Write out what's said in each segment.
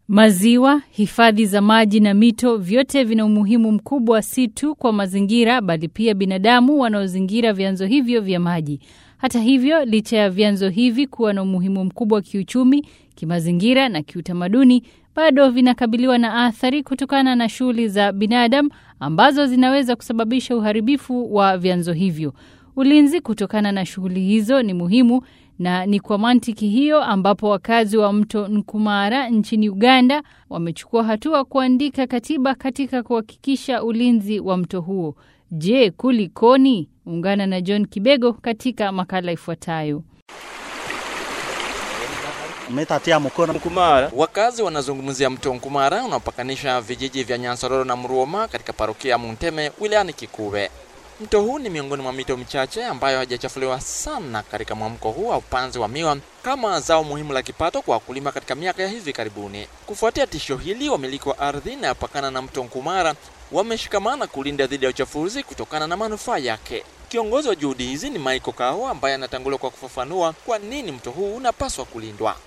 Maziwa, hifadhi za maji na mito vyote vina umuhimu mkubwa si tu kwa mazingira bali pia binadamu wanaozingira vyanzo hivyo vya maji. Hata hivyo, licha ya vyanzo hivi kuwa na umuhimu mkubwa kiuchumi, kimazingira na kiutamaduni, bado vinakabiliwa na athari kutokana na shughuli za binadamu ambazo zinaweza kusababisha uharibifu wa vyanzo hivyo. Ulinzi kutokana na shughuli hizo ni muhimu na ni kwa mantiki hiyo ambapo wakazi wa mto Nkumara nchini Uganda wamechukua hatua kuandika katiba katika kuhakikisha ulinzi wa mto huo. Je, kulikoni? Ungana na John Kibego katika makala ifuatayo. Umetatia mkono Nkumara. Wakazi wanazungumzia mto Nkumara unaopakanisha vijiji vya Nyansororo na Mruoma katika parokia ya Munteme wilayani Kikuve. Mto huu ni miongoni mwa mito michache ambayo hajachafuliwa sana katika mwamko huu wa upanzi wa miwa kama zao muhimu la kipato kwa wakulima katika miaka ya hivi karibuni. Kufuatia tisho hili, wamiliki wa ardhi inayopakana na mto Nkumara wameshikamana kulinda dhidi ya uchafuzi kutokana na manufaa yake. Kiongozi wa juhudi hizi ni Michael Kaho ambaye anatangulia kwa kufafanua kwa nini mto huu unapaswa kulindwa.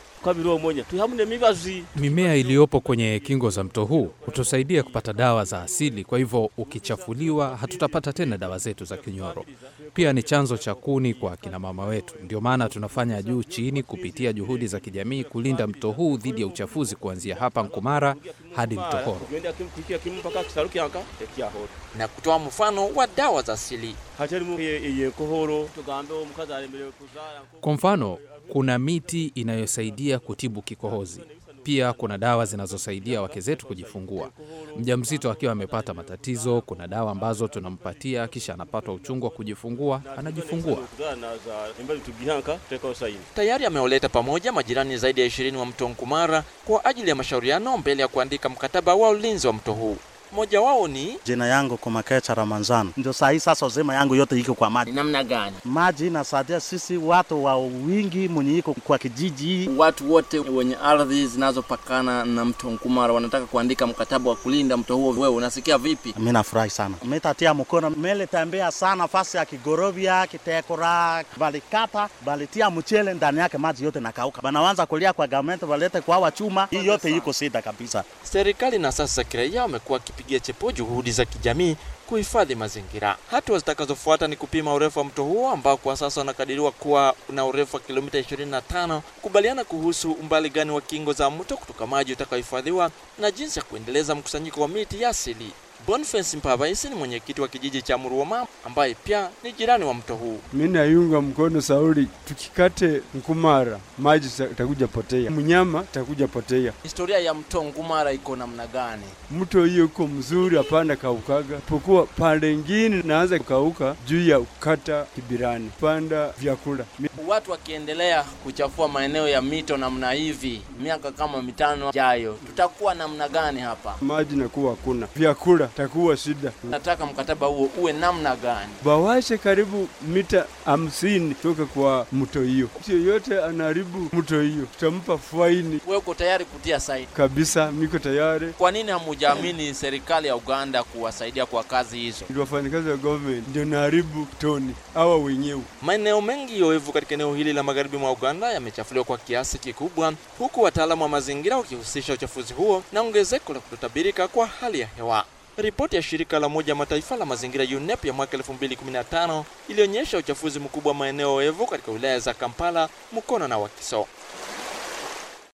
Mimea iliyopo kwenye kingo za mto huu hutusaidia kupata dawa za asili. Kwa hivyo ukichafuliwa, hatutapata tena dawa zetu za kinyoro. Pia ni chanzo cha kuni kwa kinamama wetu. Ndio maana tunafanya juu chini kupitia juhudi za kijamii kulinda mto huu dhidi ya uchafuzi, kuanzia hapa Nkumara hadi mto Horo na kutoa mfano wa dawa za asili. Kwa mfano, kuna miti inayosaidia kutibu kikohozi. Pia kuna dawa zinazosaidia wake zetu kujifungua. Mjamzito akiwa amepata matatizo, kuna dawa ambazo tunampatia, kisha anapata uchungu wa kujifungua, anajifungua. Tayari ameoleta pamoja majirani zaidi ya ishirini wa mto Nkumara kwa ajili ya mashauriano mbele ya kuandika mkataba wa ulinzi wa mto huu. Mmoja wao ni jina yangu Kumakecha Ramanzano, ndio saa hii sasa uzima yangu yote iko kwa maji. Namna gani? Maji inasaidia sisi watu wa wingi mwenye iko kwa kijiji. Watu wote wenye ardhi zinazopakana na mto Nkumara wanataka kuandika mkataba wa kulinda mto huo. Wewe unasikia vipi? Mimi nafurahi sana, metatia mkono mele tembea sana fasi ya Kigorovia, Kitekora, balikata balitia mchele ndani yake, maji yote nakauka, banaanza kulia kwa government walete kwa wa chuma. Hii yote iko sida kabisa. Serikali na sasa kiraia wamekuwa pigia chepo juhudi za kijamii kuhifadhi mazingira. Hatua zitakazofuata ni kupima urefu wa mto huo ambao kwa sasa unakadiriwa kuwa una urefu wa kilomita 25, kukubaliana kuhusu umbali gani wa kingo za mto kutoka maji utakaohifadhiwa na jinsi ya kuendeleza mkusanyiko wa miti ya asili. Boniface Mpavaisi ni mwenyekiti wa kijiji cha Muruoma ambaye pia ni jirani wa mto huu. Mimi naiunga mkono Sauli, tukikate Nkumara maji takuja potea, mnyama takuja potea. Historia ya mto Nkumara iko namna gani? Mto hiyo uko mzuri, hapana kaukaga, pokuwa pande ingine naanza kukauka juu ya ukata kibirani, panda vyakula. Watu wakiendelea kuchafua maeneo ya mito namna hivi, miaka kama mitano jayo, tutakuwa namna gani hapa? Maji nakuwa hakuna, vyakula takuwa shida. Nataka mkataba huo uwe namna gani? Bawashe karibu mita hamsini toka kwa mto hiyo. Mtu yoyote anaharibu mto hiyo, tutampa faini. Wewe uko tayari kutia saini? Kabisa, miko tayari. Kwa nini hamujaamini serikali ya Uganda kuwasaidia kwa kazi hizo? Ndio wafanyakazi wa government ndio naharibu toni hawa wenyewe. Maeneo mengi yoevu katika eneo hili la magharibi mwa Uganda yamechafuliwa kwa kiasi kikubwa, huku wataalamu wa mazingira wakihusisha uchafuzi huo na ongezeko la kutotabirika kwa hali ya hewa. Ripoti ya shirika la Umoja Mataifa la mazingira UNEP ya mwaka 2015 ilionyesha uchafuzi mkubwa wa maeneo oevu katika wilaya za Kampala, Mukono na Wakiso.